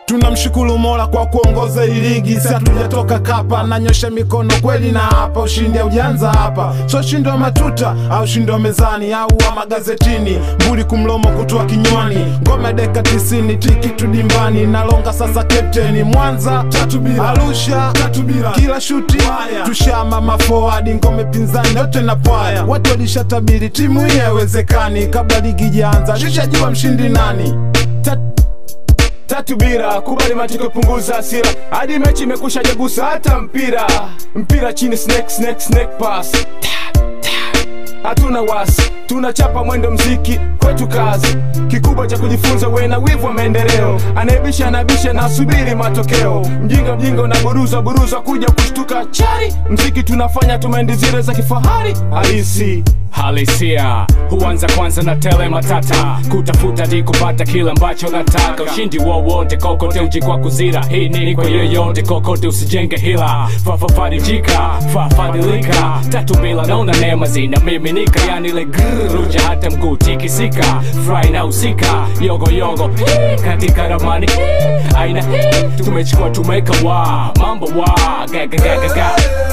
tunamshukuru mola kwa kuongoza hii ligi si hatujatoka kapa nanyosha mikono kweli na hapa ushindi aujanza hapa so ushindi wa matuta au ushindi wa mezani au wa magazetini mbuli kumlomo kutoa kinywani ngome deka tisini tiki tudimbani nalonga sasa kapteni mwanza tatu bila arusha tatu bila kila shuti tushama mafoadi ngome pinzani yote na pwaya watu walishatabiri timu hii haiwezekani kabla ligi jaanza shishajua mshindi nani Tat tatu bira kubali matokeo punguza hasira hadi mechi imekusha jagusa hata mpira mpira chini snake snake snake pass Ta, ta. hatuna wasi tunachapa mwendo mziki kwetu kazi kikubwa cha kujifunza we na wivu wa maendeleo anaibisha anabisha na asubiri matokeo mjinga mjinga unaburuza buruza kuja kushtuka chari mziki tunafanya tumendi zile za kifahari halisi halisia huanza kwanza na tele matata kutafuta di kupata kile ambacho nataka ushindi wowote kokote uji kwa kuzira hii nini kwa yoyote kokote usijenge hila fafafarijika fafadilika tatu bila naona neema zinamiminika yani ile ruja hata mguu tikisika fry na usika yogo yogo hii, katika ramani hii, aina hii, tumechukua tumeka wa mambo wa gagagagaga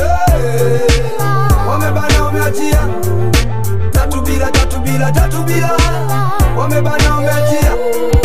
wamebana wameachia tatu bila tatu bila tatu bila wamebana wameachia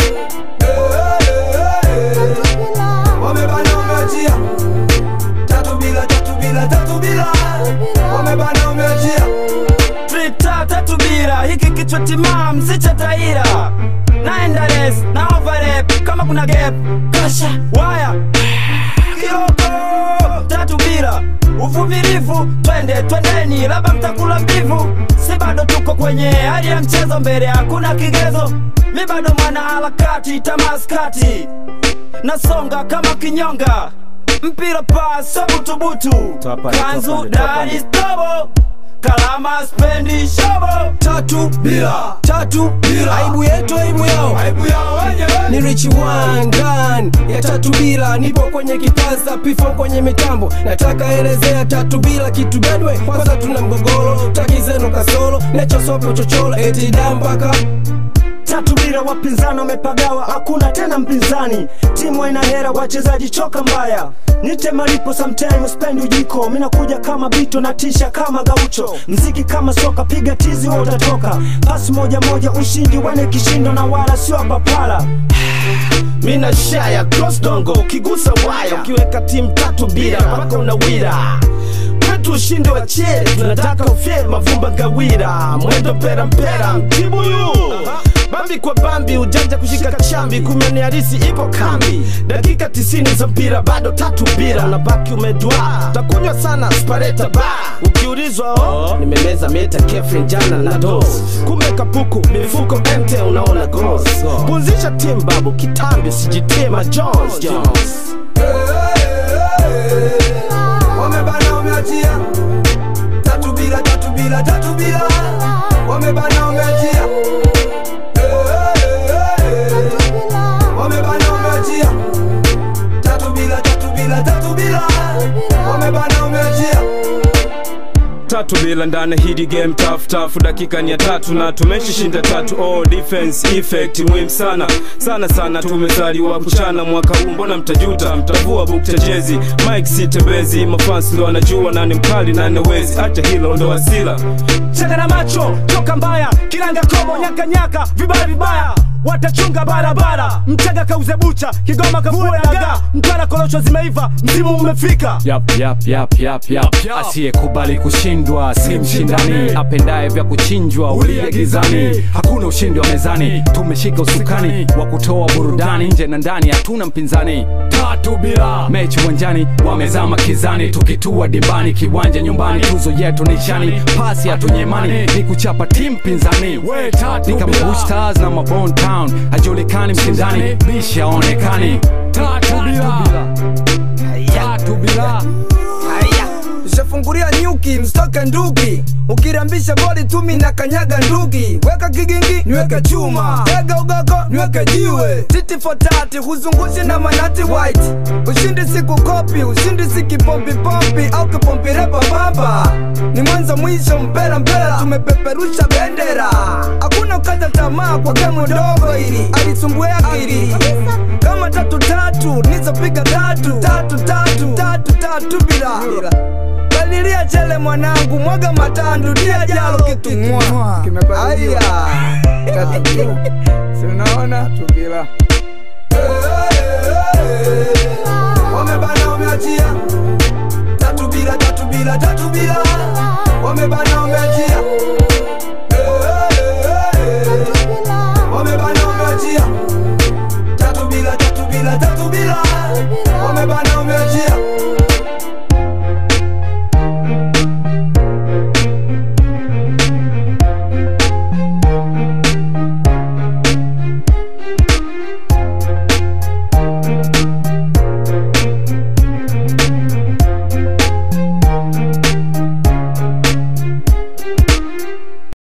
wamebana wameachia tatu bila tatu bila tatu bila wamebana wameachia Trita tatu bira hiki kichwa timam si cha taira naenda res na overlap kama kuna gap kasha waya kioko tatu bira uvumilivu twende twendeni labda mtakula mbivu si bado tuko kwenye hali ya mchezo mbele hakuna kigezo mi bado mwana harakati tamaskati nasonga kama kinyonga mpira paso butubutu kanzu dari stobo kalama spendi shobo tatu bila tatu bila aibu yetu aibu yao aibu yao wenyewe ni rich one gun ya tatu bila nipo kwenye kipaza pifo kwenye mitambo nataka elezea tatu bila kitu gadwe kwanza tuna mgogoro taki zenu kasoro nechosopo chochoro eti dambaka tatu bila wapinzani wamepagawa hakuna tena mpinzani timu haina hera wachezaji choka mbaya nite malipo sometime spendi ujiko minakuja kama bito na tisha kama gaucho mziki kama soka piga tizi wa utatoka pasi moja moja ushindi wane kishindo na wala sio papala mina shaya cross dongo ukigusa waya ukiweka timu tatu bila mpaka unawira kwetu ushindi wa cheri tunataka ufye mavumba gawira mwendo pera mpera mtibuyu bambi kwa bambi ujanja kushika chambi kumeni harisi ipo kambi dakika tisini za mpira bado tatu bira unabaki umedua takunywa sana spareta ba ukiulizwa oh, nimemeza meta kefrin jana na dos kumbe kapuku mifuko mt unaona gos punzisha tim babu kitambi usijitie majones Jones. wamebana wameachia tatu bila tatu bila tatu bila wamebana wameachia wamebana wameachia tatu bila tatu bila tatu bila wamebana wameachia tatu bila ndani hidi game tough tough dakika ni ya tatu na tumeshishinda tatu oh defense effect muhimu sana sana sana tumezaliwa kuchana mwaka huu mbona mtajuta mtavua bukta jezi mike sitebezi mafans ndo wanajua nani mkali nani wezi acha hilo ndo asila changa na macho toka mbaya kilanga komo nyaka nyaka vibaya vibaya watachunga barabara mchaga kauze bucha kigoma kavue dagaa mtwara korosho zimeiva msimu umefika yap yap yap yap yap asiyekubali kushindwa si mshindani apendaye vya kuchinjwa ulia gizani hakuna ushindi wa mezani tumeshika usukani wa kutoa burudani nje na ndani hatuna mpinzani tatu bila mechi uwanjani wamezama kizani tukitua dimbani kiwanja nyumbani tuzo yetu nishani pasi hatunyemani ni kuchapa timu pinzani ni kama Bush Stars na Mabone Town hajulikani mshindani bisha onekani tatu bila tatu bila Haya, nafungulia nyuki mstoke nduki ukirambisha boli tumi na kanyaga nduki weka kigingi niweke chuma tega ugoko niweke jiwe titi fotati huzungushi na manati white ushindi siku kopi ushindi si kipompipompi au kipompirepa bamba ni mwanzo mwisho mpera mpera tumepeperusha bendera hakuna ukata tamaa kwa kemu dogo ili alisumbua akili kama tatu tatu nizopiga tatu tatu tatu tatu tatu bila balilia chele mwanangu mwaga matandu dia jalo kitumwa aya tatu sinaona tubila wamebana wameachia tatu bila tatu bila tatu bila wamebana wameachia